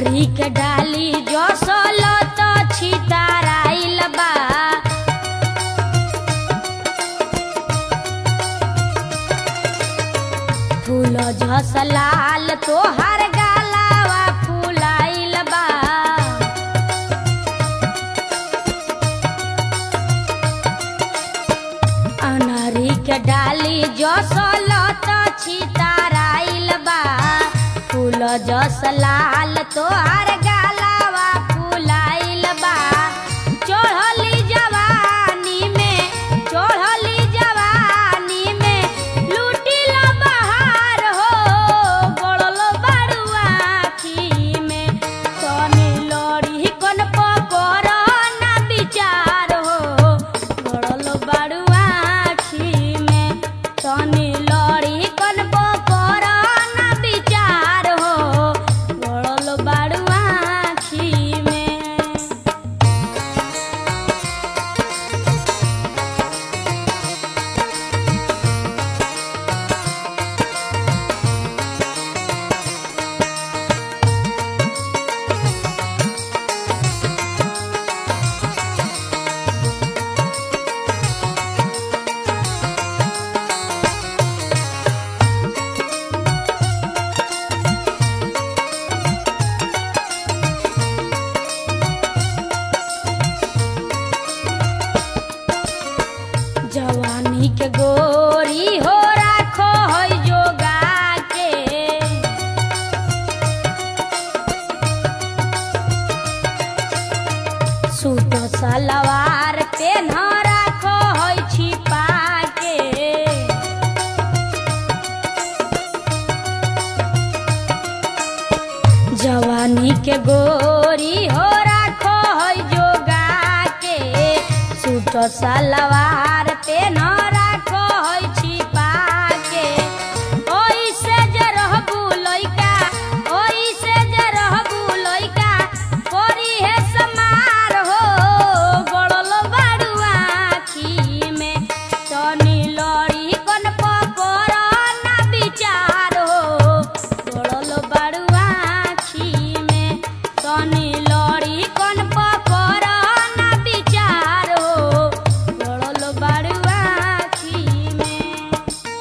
अनारी के डाली जो सोलो तो छिताराइल बा फूल झस लाल तोहर गालावा फूलाइल बा अनारी के डाली जो सोलो तो छिताराइल बा फूल जस लाल तोहर गालावा फूलाइल बा चढ़ली जवानी में चढ़ली जवानी में लूटिल बहार हो गड़ल बड़ुआ आखी में तनी लड़ी कन पकड़ ना विचार हो गड़ल बड़ुआ आखी में तनी लड़ी कन पकड़ ना विचार हो गड़ल बड़ुआ आखी में जवानी के गोरी हो राखो है जोगा के सूट सलवार पे न राखो है छिपा के जवानी के गोरी हो राखो है जोगा के सूट सलवार पे न राखो है छिपा के ओइसे जे रहबू लइका ओइसे जे रहबू लइका कोरी है समार हो गड़ल बाड़ुआ आखी में तनी लड़ी कन पकड़ ना विचार हो गड़ल बाड़ुआ आखी में तनी लड़ी कन पकड़ ना विचार हो गड़ल बाड़ुआ आखी में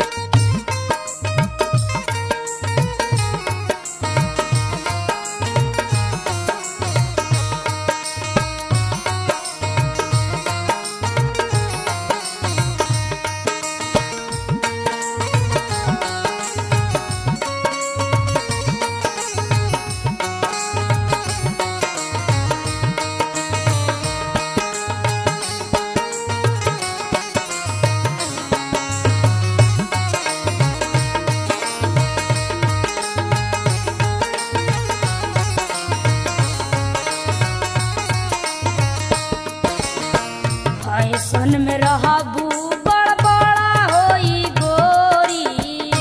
फैशन में रहबू बड़ बड़ा होई गोरी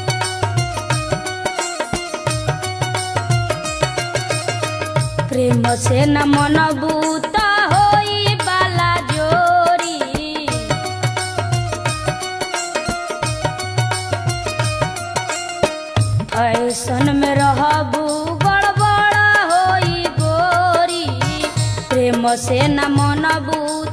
प्रेम से न मनबू त होई बाला जोरी फैशन में रहबू गड़बड़ होई गोरी प्रेम से न मनबू